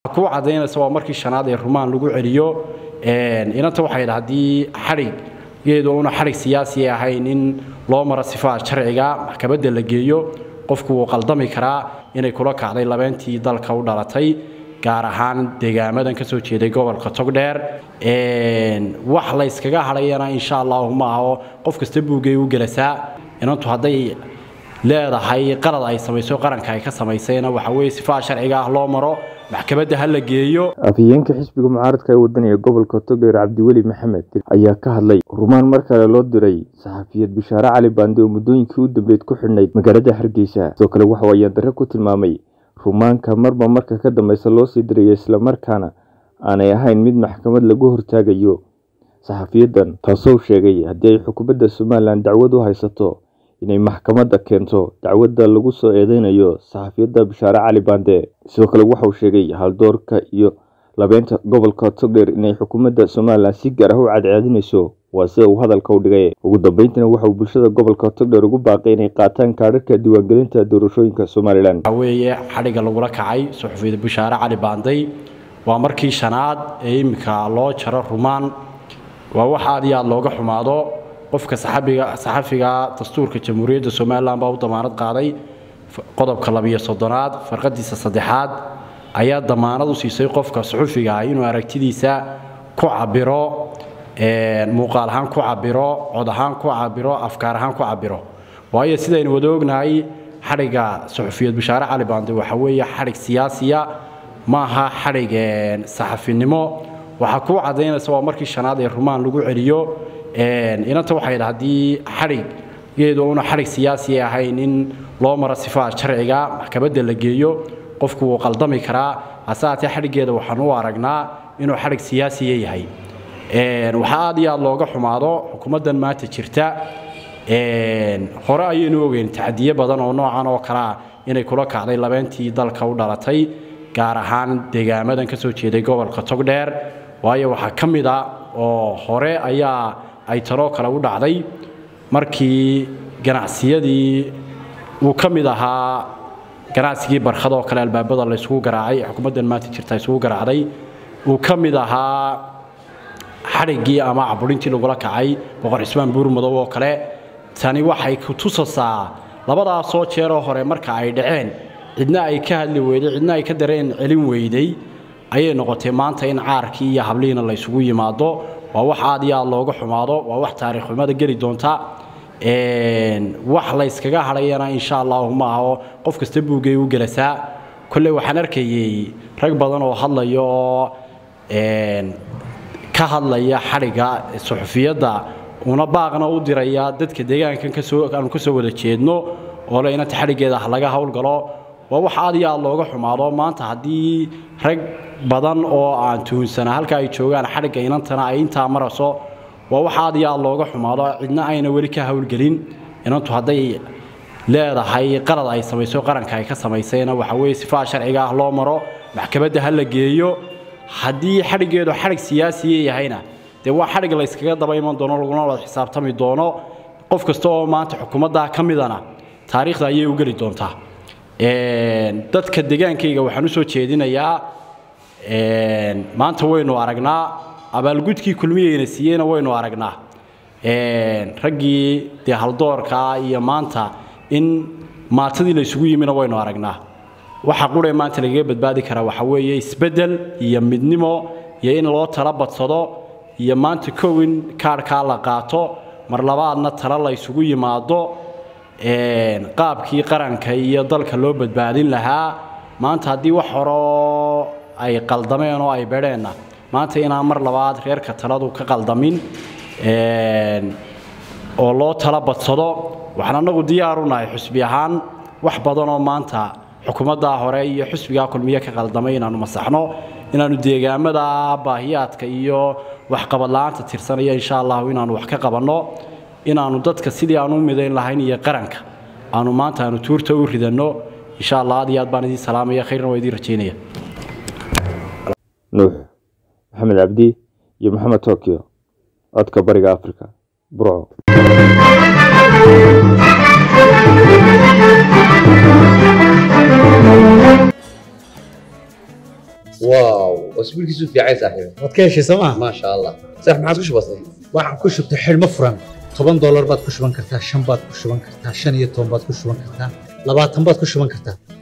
ku cadaynaysa waa markii shanaad ee rumaan lagu celiyo inanta waxay dha haddii xadhiggeedu una xadhig siyaasi ahayn in loo maro sifaha sharciga maxkamadda la geeyo qofku wuu qaldami karaa inay kula kacday labeentii dalka u dhalatay gaar ahaan deegaamadan ka soo jeeday gobolka togdheer wax layskaga hadhayana insha allahu ma aho qof kasta buugay u gelasaa inantu hadday leedahay qalad ay samayso qaranka ay ka samaysayna waxa weye sifaha sharciga ah loo maro maxkamadda ha la geeyo afhayeenka xisbiga mucaaradka ee wadaniga gobolka togdheer cabdiweli maxamed ayaa ka hadlay rumaan mar kale loo diray saxafiyad bishaare cali baande oo muddooyinkii u dambeyd ku xidhnayd magaalada hargeysa sidoo kale waxauu ayaandarre ku tilmaamay rumaanka marba marka ka dambeysa loo sii dirayo islamarkaana aanay ahayn mid maxkamad lagu hortaagayo saxafiyadan taasoo sheegay haddii ay xukuumadda somalilan dacwad u haysato inay maxkamadda keento dacwadda lagu soo eedeynayo saxafiyadda bishaare cali baande sidoo kale waxauu sheegay haldoorka iyo labeynta gobolka togdheer inay xukuumadda somalilan si gaar ah u cadceedinayso waa sida uu hadalka u dhigay ugu dambeyntina waxauu bulshada gobolka togdheer ugu baaqay inay qaataan kaadharka diiwaangelinta doorashooyinka somalilan waxaa weeye xadhigga lagula kacay suxufiyada bishaare cali baanday waa markii shanaad ee iminka loo jaro rumaan waa wax aad iyo aad looga xumaado qofka saxafiga dastuurka jamhuuriyadda somalilan baa u damaanad qaaday qodobka labiyo soddonaad farqadiisa saddexaad ayaa damaanad u siisay qofka suxufiga ah inuu aragtidiisa ku cabiro muuqaal ahaan ku cabiro cod ahaan ku cabiro afkaar ahaan ku cabiro waayo sidaynu wada ognahay xadhigga suxufiyad bishaare cali baande waxa weeye xadhig siyaasiya maaha xadhig saxafinimo waxaa kuu cadaynaysa waa markii shanaad ee rumaan lagu celiyo inanta waxay dha haddii xadhiggeedu una xadhig siyaasi ahayn in loo maro sifaha sharciga maxkamadda la geeyo qofku wuu qaldami karaa hase haatee xadhiggeeda waxaan u aragnaa inuu xadhig siyaasiya yahay waxaa aad iyo aad looga xumaado xukuumaddan maanta jirta hore ayaynu ogeyn tacdiye badan oo noocan oo kalea inay kula kacday labeentii dalka u dhalatay gaar ahaan deegaamadan ka soo jeeday gobolka togdheer waayo waxaa ka mid a oo hore ayaa ay taloo kale u dhacday markii ganacsiyadii uu ka mid ahaa ganacsigii barkhad oo kale albaabada la isugu garaacay xukuumaddan maanta jirta isugu garaacday uu ka mid ahaa xadhiggii ama caburintii lagula kacay boqor cismaan buurmadow oo kale tani waxay ku tusasaa labadaasoo jeeroo hore marka ay dhaceen cidna ay ka hadli weyday cidna ay ka dareen celin weyday ayay noqotay maanta in caarkii iyo hablihiina la ysugu yimaado waa wax aad iyo aad looga xumaado waa wax taariikhxumada geli doonta wax layskaga hadhayana insha allahu ma aho qof kasta buugay u gelasaa kolley waxaan arkayey rag badan oo hadlaya oo ka hadlaya xadhigga suxufiyadda una baaqna u diraya dadka deegaankan aanu ka soo wada jeedno oo le inanta xadhiggeeda laga howlgalo waa wax aad iyo aad looga xumaado maanta haddii rag badan oo aan tuhunsana halka ay joogaan xadhigga inantana ay intaa marayso waa wax aad iyo aad looga xumaado cidna ayna weli ka howlgelin inantu hadday leedahay qalad ay samayso qaranka ay ka samaysayna waxa weye sifaha sharciga ah loo maro maxkamadda ha la geeyo haddii xadhiggeedu xadhig siyaasiya yahayna dee waa xadhig layskaga daba iman doono laguna wada xisaabtami doono qof kasta oo maanta xukuumadda ka midana taariikhda ayay u geli doontaa dadka degaankayga waxaan u soo jeedinayaa maanta waynu aragnaa abaalgudkii kulmiyeyna siiyeyna waynu aragnaa raggii dee haldoorkaa iyo maanta in maatadii la isugu yimina waynu aragnaa waxa quree maanta lagaga badbaadi karaa waxa weeye isbeddel iyo midnimo iyo in loo tala badsado iyo maanta kow in kaarhkaa la qaato mar labaadna tala la ysugu yimaado qaabkii qaranka iyo dalka loo badbaadin lahaa maanta haddii wax horeo ay qaldameen oo ay bedheenna maanta inaan mar labaad reerka taladu ka qaldamin oo loo tala badsado waxaan annagu diyaar u nahay xusbi ahaan wax badanoo maanta xukuumaddaa hore iyo xusbigaa kulmiye ka qaldamay inaannu masaxno inaannu deegaamada baahiyaadka iyo waxqabadla-aanta tirsanaya insha allahu inaannu wax ka qabanno inaannu dadka sidii aan u midayn lahayn iyo qaranka aanu maanta aanu tuurta u ridanno insha allah aad iyo aad baan idiin salaamaya khayrna waa idiin rajaynaya nuux maxamed cabdi iyo maxamed tokyo codka bariga africa burco واو واسبوعك في عايز صاحبي waad ka heshay sooma ما شاء الله صح ما عاد وش بصير waxaan ku shubtay xidhmo furan toban doolar baad ku shuban kartaa shan baad ku shuban kartaa shan iyo toban baad ku shuban kartaa labaatan baad ku shuban kartaa